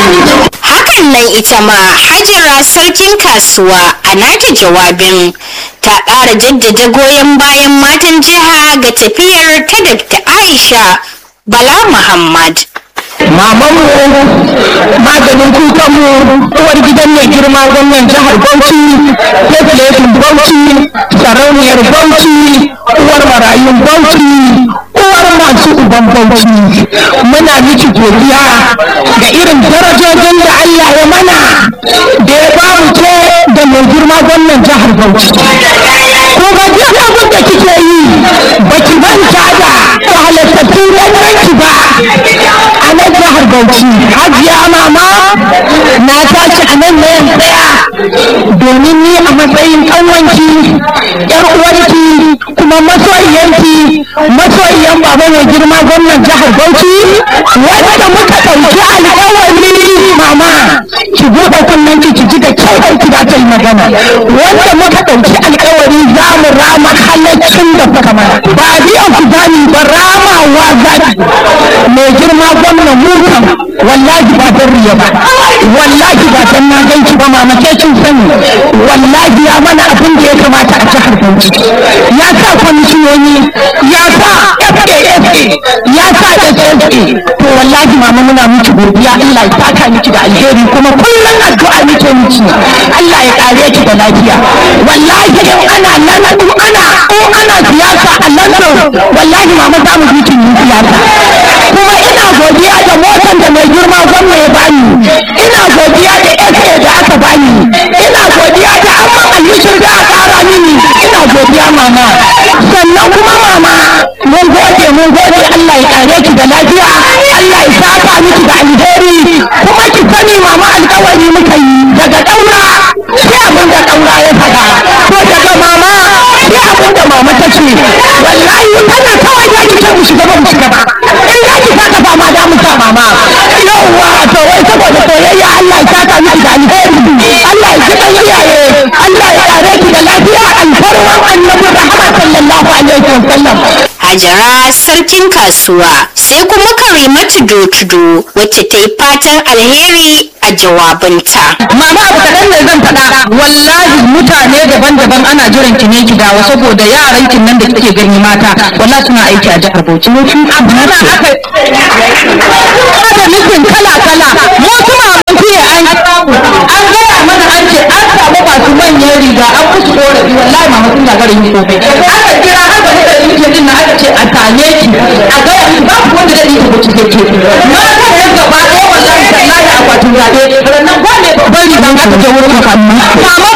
hakan nan ita ma hajara sarkin kasuwa a nata jawabin ta ƙara jaddada goyon bayan matan jiha ga tafiyar ta Dr. aisha bala muhammad mamanmu maganin kukanmu uwar gidan mai girma gwamnan jihar bauchi tefletin bauchi sarauniyar bauchi uwar marayun bauchi uwar masu uban bauchi muna miki godiya ga irin darajojin da allah ya mana da ya ba mu ce da mai girma gwamnan jihar bauchi ko ga duk abin da kike yi baki manta da halattattun yanki ba a nan jihar Bauchi hajiya mama na tashi a nan na yan tsaya domin ni a matsayin ƙanwanki yar uwarki kuma masoyiyanki masoyiyan baba mai girma gwamnan jihar Bauchi wanda muka ɗauki alƙawari mama ki buɗe kunnen ki ki ji da kyau ki za ta yi magana wanda muka ɗauki alƙawari za mu rama halaccin da kuka mana ba biyan ku zani ba ramawa zaki mai girma gwamnan mu kam wallahi ba dan riya ba wallahi ba dan na ganki ba mama ke kin sani wallahi ya mana abin da ya kamata a jihar Bauchi ya sa kwamishinoni ya sa FAFA ya sa SSA to wallahi mama muna miki godiya Allah ya saka miki da alheri kuma kullum addu'a muke miki Allah ya kare ki da lafiya wallahi in ana nan in ana in ana siyasa a London wallahi mama za mu miki siyasa kuma ina godiya da motar da mai girma gwamna ya bani ina godiya da SA da aka bani ina godiya da amman alhishir da aka kara mini ina godiya mama sannan kuma mama mun gode mun gode Allah ya kare ki da lafiya Allah ya saka miki da alheri kuma ki sani mama alkawari muka yi daga daura sai abin da daura ya faɗa ko daga mama sai abin da mama ta ce wallahi kana kawai za ki ce mu shiga ba mu shiga ba in za ki saka ba ma da mu sa mama yawwa to wai saboda soyayya Allah ya saka miki da alheri Allah ya ji iyaye Allah ya kare ki da lafiya alfarman annabi rahama sallallahu alaihi wasallam Hajara sarkin kasuwa sai kuma Karimatu Dotudo wacce ta yi fatan alheri a jawabinta. Mama abu kaɗan ne zan faɗa wallahi mutane daban-daban ana jiran ki ne ki dawo saboda yaran kin nan da kike gani mata wallahi suna aiki a jihar Bauchi. Abu na aka da nufin kala-kala mu kuma mun fiye an an gaya mana an ce an samu masu manyan riga an musu korafi wallahi mama sun gagara yin komai. Aka kira har da da yake din na aka ce a tane ki a gaya ki ba ku wanda zai yi ta Bauchi ke Mata ne gaba ɗaya wallahi tallahi akwatin zaɓe rannan ba ne babban rigan aka je wurin makamma. Mama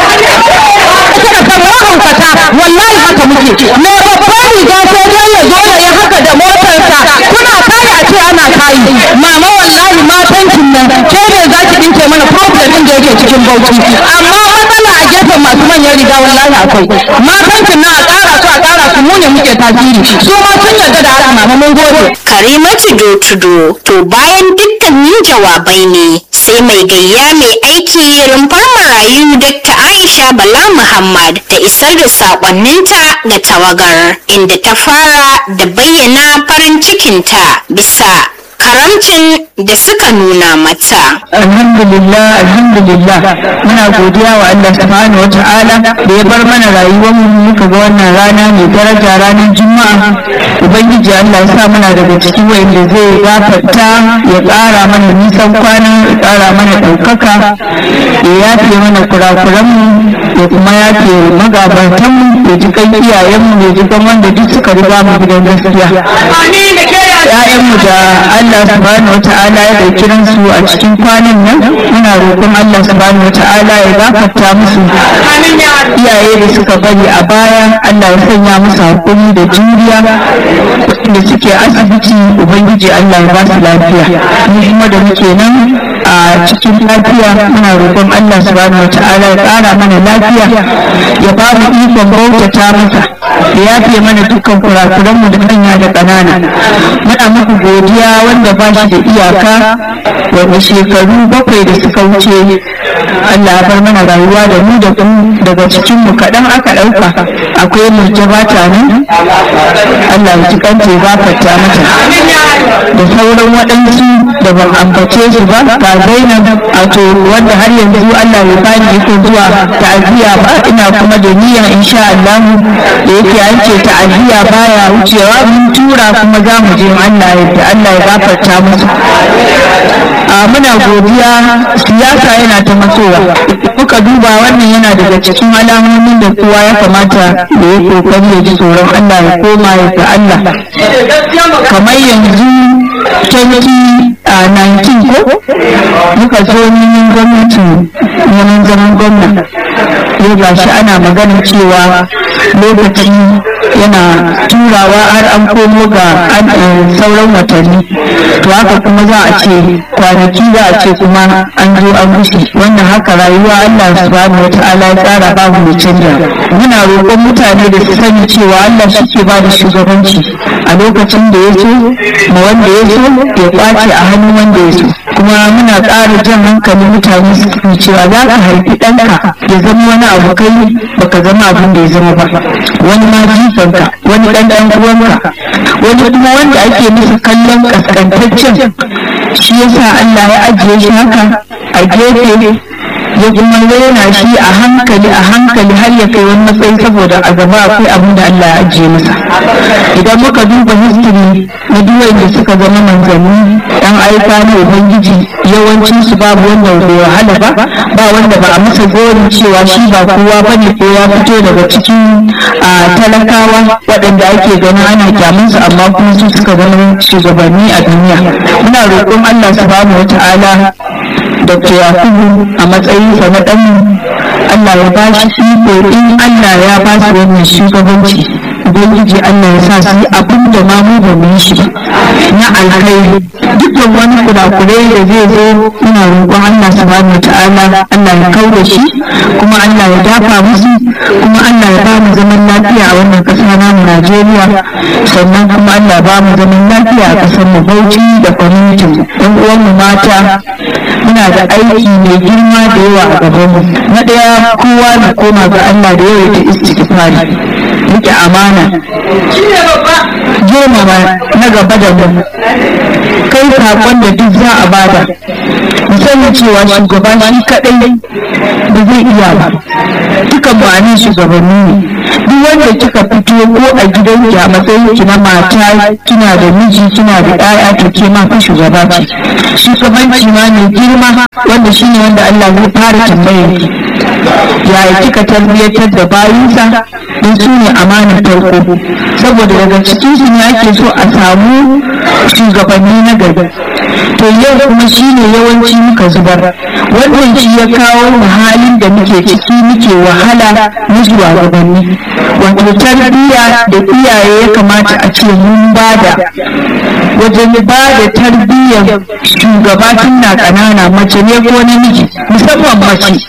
kika san mahaukata wallahi haka muke me babban riga sai dai ya zo ya yi haka da motarsa kuna kaya a ce ana kayi mama wallahi matan kin nan ke ne za ki dinke mana problem din da yake cikin bauchi amma matsala a gefen masu manyan riga wallahi akwai matan kin nan a ƙara su a ƙara su mu ne muke tasiri su ma sun yarda da haka mama mun gode Karimatu Dotudo to bayan dukkanin jawabai ne sai mai gayya mai aiki rumfar marayu Dr. Aisha Bala Muhammad ta isar da saƙonninta ga tawagar inda ta fara da bayyana farin cikinta bisa karamcin da suka nuna mata. alhamdulillah alhamdulillah muna godiya wa Allah subhanahu wata'ala da ya bar mana rayuwar mu muka ga wannan rana mai daraja ranar juma'a ubangiji Allah ya sa muna daga cikin wanda zai gafarta ya ƙara mana nisan kwana ya ƙara mana ɗaukaka ya yafe mana kurakuran mu ya kuma yafe magabatan mu ya ji kan iyayen mu ya ji kan wanda duk suka riga mu gidan gaskiya ‘ya'yanmu da Allah subhanahu wa ta'ala ya ɗauki ransu a cikin kwanan nan muna roƙon Allah subhanahu wa ta'ala ya gafarta musu iyaye da suka bari a baya Allah ya sanya musu hakuri da juriya da suke asibiti ubangiji Allah ya ba su lafiya mu kuma da muke nan a cikin lafiya muna roƙon Allah subhanahu wa ta'ala ya ƙara mana lafiya ya ba mu ikon bautata masa ya yafe mana dukkan kurakuranmu da manya da ƙanana muna muku godiya wanda ba shi da iyaka wanda shekaru bakwai da suka wuce Allah ya bar mana rayuwa da mu da ku daga cikin mu kaɗan aka ɗauka akwai murjaba ta nan Allah ya ji kanta ya gafarta mata da sauran waɗansu da ban ambace su ba ga Zainab wato wanda har yanzu Allah ya bani yake zuwa ta'aziyya ba ina kuma da niyya insha Allah da yake an ce ta'aziyya baya wucewa mun tura kuma za mu je Allah ya Allah ya gafarta musu a muna godiya siyasa yana ta matsowa kuka duba wannan yana daga cikin alamomin da kowa ya kamata da ya kokari ya ji tsoron Allah ya koma ya ga Allah kamar yanzu 2019 ko muka zo neman gwamnati neman zaman gwamna yau ga shi ana magana cewa lokaci yana turawa har an komo ga sauran watanni to haka kuma za a ce kwanaki za a ce kuma an zo an wuce wannan haka rayuwa Allah subhanahu wa ta'ala ya tsara babu mai canja muna roƙon mutane da su sani cewa Allah shi ke ba da shugabanci a lokacin da ya so ma wanda ya so ya kwace a hannun wanda ya so kuma muna ƙara jan hankalin mutane su sani cewa za ka haifi ɗanka ya zama wani abu kai baka zama abin da ya zama ba wani ma jifanka wani ɗan ɗan uwanka wani kuma wanda ake musu kallon kaskantaccen shi yasa Allah ya ajiye shi haka a gefe ya kuma raina shi a hankali a hankali har ya kai wani matsayi saboda a gaba akwai abin da Allah ya ajiye masa idan muka duba history na duwayen da suka zama manzanni dan aika na ubangiji yawancin su babu wanda bai wahala ba ba wanda ba a masa gorin cewa shi ba kowa bane ko ya fito daga cikin talakawa waɗanda ake ganin ana kyamunsu amma kuma su suka zama shugabanni a duniya muna roƙon Allah subhanahu wata'ala Dr. Yakubu a matsayinsa na ɗan Allah ya ba shi iko in Allah ya ba su wannan shugabanci Ubangiji Allah ya sa su yi abin da ma mu ba mu yi shi na alkhairi dukkan wani kurakurai da zai zo muna roƙon Allah subhanahu wa ta'ala Allah ya kau da shi kuma Allah ya dafa musu kuma Allah ya ba mu zaman lafiya a wannan ƙasa namu Najeriya sannan kuma Allah ya ba mu zaman lafiya a ƙasar mu Bauchi da kwamitin ɗan uwan mu mata muna da aiki mai girma da yawa a gaban mu na ɗaya kowa na koma ga Allah da yawa ta istighfari rike amana girmama na gaba da mu kai sakon da duk za a bada musamman cewa shugaba shi kadai ba zai iya ba dukan ma'anin shugabanni ne duk wanda kika fito ko a gidan ki a matsayin ki na mata kina da miji kina da ɗaya to ke ma fa shugaba ce shugabanci ma mai girma wanda shine wanda Allah zai fara tambayar ki yaya kika tarbiyyatar da bayinsa don su ne amanar farko saboda daga cikin su ne ake so a samu shugabanni na gari to yau kuma shi ne yawanci muka zubar wannan shi ya kawo mu halin da muke ciki muke wahala na shugabanni wato tarbiyya da iyaye ya kamata a ce mun bada wajen ba da tarbiyyar shugaba tun na ƙanana mace ne ko namiji musamman mace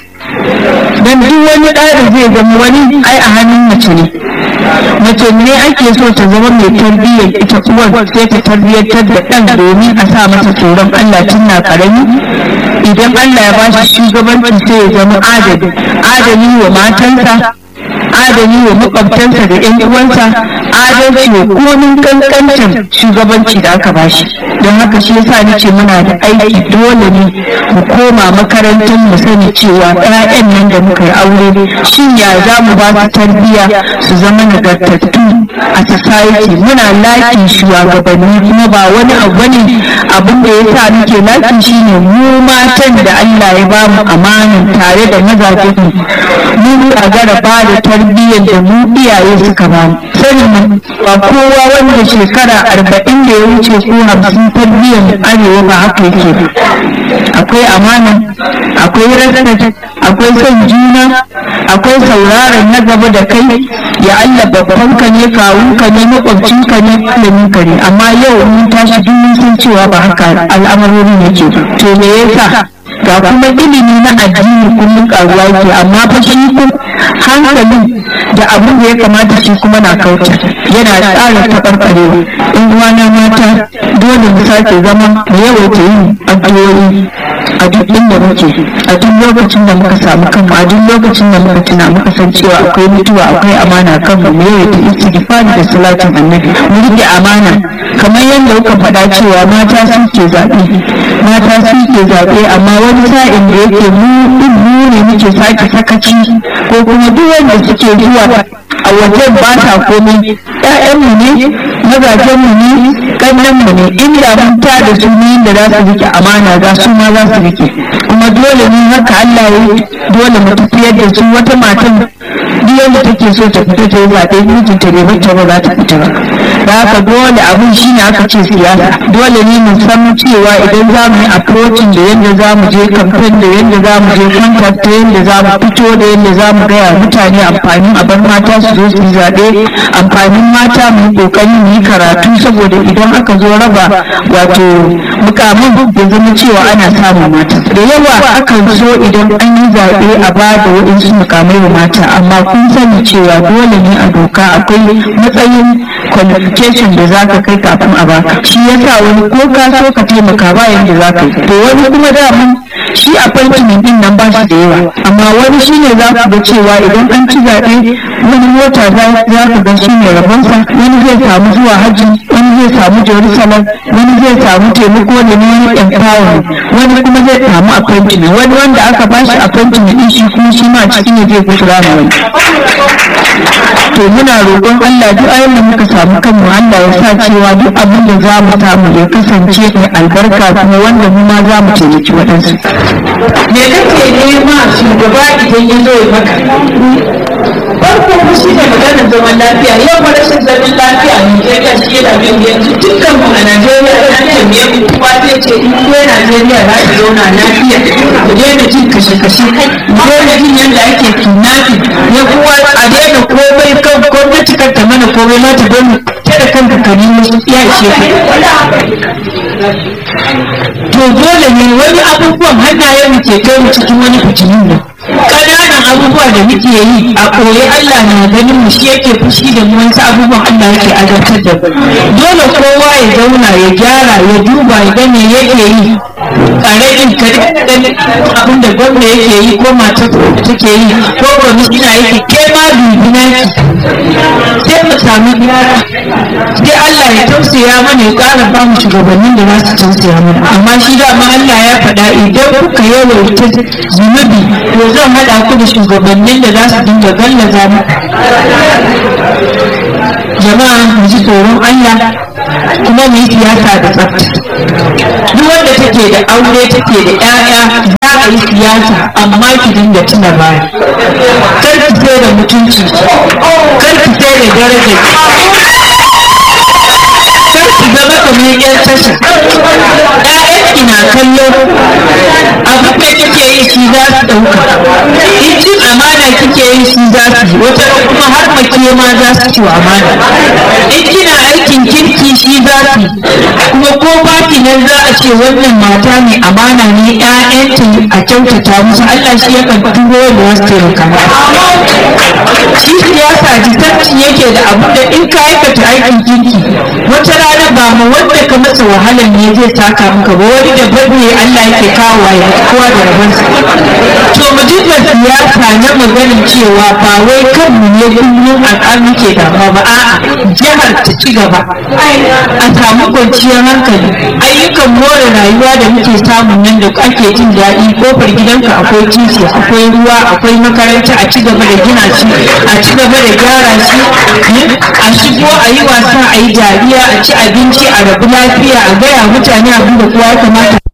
don duk wani ɗa da zai zama wani ai a hannun mace ne mace ne ake so ta zama mai tarbiyyar ita uwar sai ta tarbiyyantar da ɗan domin a sa masa tsoron Allah tun na ƙarami idan Allah ya bashi shugabanci sai ya zama adali adali wa matansa adali wa makwabtansa da yan uwansa adalci wa komin kankancin shugabanci da aka bashi don haka shi yasa nace muna da aiki dole ne mu koma makarantar mu sani cewa ƴaƴan nan da muka yi aure shin ya za mu ba su tarbiyya su zama nagartattu a society muna laƙin shugabanni kuma ba wani abu ne abin da yasa muke laƙin shine mu matan da Allah ya ba mu amanin tare da mazajen mu mu gagara ba da tarbiyyar da mu iyaye suka ba mu sanin ba kowa wanda shekara arba'in da ya wuce ko hamsin tarbiyyar arewa ba haka yake akwai amana akwai respect akwai son juna akwai sauraron na gaba da kai ya Allah babban ka ne kawun ka ne makwabcin ka ne malamin ka ne amma yau mun tashi duk mun san cewa ba haka al'amarorin yake to me yasa ga kuma ilimi na addini kullum karuwa yake amma fa shi hankalin da abin da ya kamata shi kuma na kauce yana tsara taɓarɓarewa in uwana mata dole mu sake zama mu yawaita yin addu'o'i a duk inda muke a duk lokacin da muka samu kanmu a duk lokacin da muka tuna muka san cewa akwai mutuwa akwai amana kanmu mu yawaita istighfari da salatin annabi mu rike amana kamar yadda kuka faɗa cewa mata suke zaɓe mata suke zaɓe amma wani sa'in da yake mu mu ne muke sake sakaci ko kuma duk wanda suke zuwa a wajen ba ta komai ƴaƴanmu ne mazajenmu ne ƙannenmu ne inda mun ta da su ne da za su rike amana za su ma za su rike kuma dole ne haka Allah ya dole mu tafiyar da su wata matan duk yadda take so ta fita ta yi zaɓe mijinta bai bata ba za ta fita ba da haka dole abin shi ne aka ce siyasa dole ne mu san cewa idan za mu yi approaching da yadda za mu je campaign da yadda za mu je contact da yadda za mu fito da yadda za mu gaya mutane amfanin a bar mata su zo su yi zaɓe amfanin mata mu yi ƙoƙari mu yi karatu saboda idan aka zo raba wato mukamin ya zama cewa ana samun mata da yawa akan so idan an yi zaɓe a ba da waɗansu mukamai wa mata amma kun sani cewa dole ne a doka akwai matsayin qualification da za ka kai kafin a baka shi yasa wani ko ka so ka taimaka ba yanda za ka yi to wani kuma daman shi appointment din nan ba shi da yawa amma wani shine za ku ga cewa idan an ci zaɓe wani mota za ka ga shi ne rabonsa wani zai samu zuwa hajji wani zai samu jerusalem wani zai samu taimako da ne wani empowerment wani kuma zai samu appointment wani wanda aka ba shi appointment din shi kuma shi ma ciki ne zai kusura ma wani to muna roƙon Allah duk ayin da muka samu kanmu Allah ya sa cewa duk abin da za mu samu ya kasance mai albarka kuma wanda mu ma za mu taimaki waɗansu. me kake nema shugaba idan ya zo ya maka farko ku shi ne maganar zaman lafiya yau ba rashin zaman lafiya a Najeriya shi yana bin yanzu dukkan mu a Najeriya an tambaye mu kowa zai ce in ko Najeriya za ta zauna lafiya ku daina jin kashe-kashe ku daina jin yadda ake kidnapping ya kuwa a daina komai kan gwamnati kan ta mana komai ma ta bani ta da kanka ka nemo ya ishe to dole ne wani abubuwan hannayen mu ke kai mu cikin wani fitinin nan ƙananan abubuwa da muke yi a koyi Allah na ganin mu shi yake fushi da mu wasu abubuwan Allah yake azabtar da mu dole kowa ya zauna ya gyara ya duba ya ga me yake yi ƙaramin ka ganin abin da gwamna yake yi ko matar take yi ko kwamishina yake ke ma bibina ki sai mu samu gyara sai Allah ya tausaya mana ya ƙara ba mu shugabannin da za su tausaya mana amma shi dama Allah ya faɗa idan kuka yawaita zunubi to zan haɗa ku da shugabannin da za su dinga gallaza mu jama'a mu ji tsoron Allah kuma mu yi siyasa da tsafta duk wanda take da aure take da 'ya'ya za a yi siyasa amma ki dinga tuna baya kar ki sai da mutunci kar ki sai da daraja kar ki zama kamar yan tasha ƴaƴanki na kallo abin da kike yi shi za su ɗauka in cin amana kike yi shi za su yi wata kuma har make ma za su ci amana in kina aikin kirki shi za su yi kuma ko baki nan za a ce wannan mata ne amana ne ƴaƴanta a kyautata musu Allah shi ya kan turo da wasu taimaka shi siyasa jisanci yake da abu da in ka aikata aikin kirki wata rana ba ma wanda ka masa wahalar ne zai saka maka ba wani da babu Allah yake kawo ya kowa da rabansa to mu dinga siyasa na maganin cewa ba wai kanmu ne kullum al'adu muke damuwa ba a'a jihar ta ci gaba a samu kwanciyar hankali ayyukan more rayuwa da muke samun nan da ake jin daɗi kofar gidanka akwai titi akwai ruwa akwai makaranta a ci gaba da gina shi a ci gaba da gyara shi a shigo a yi wasa a yi dariya a ci abinci a rabu lafiya a gaya mutane abin da kowa ya kamata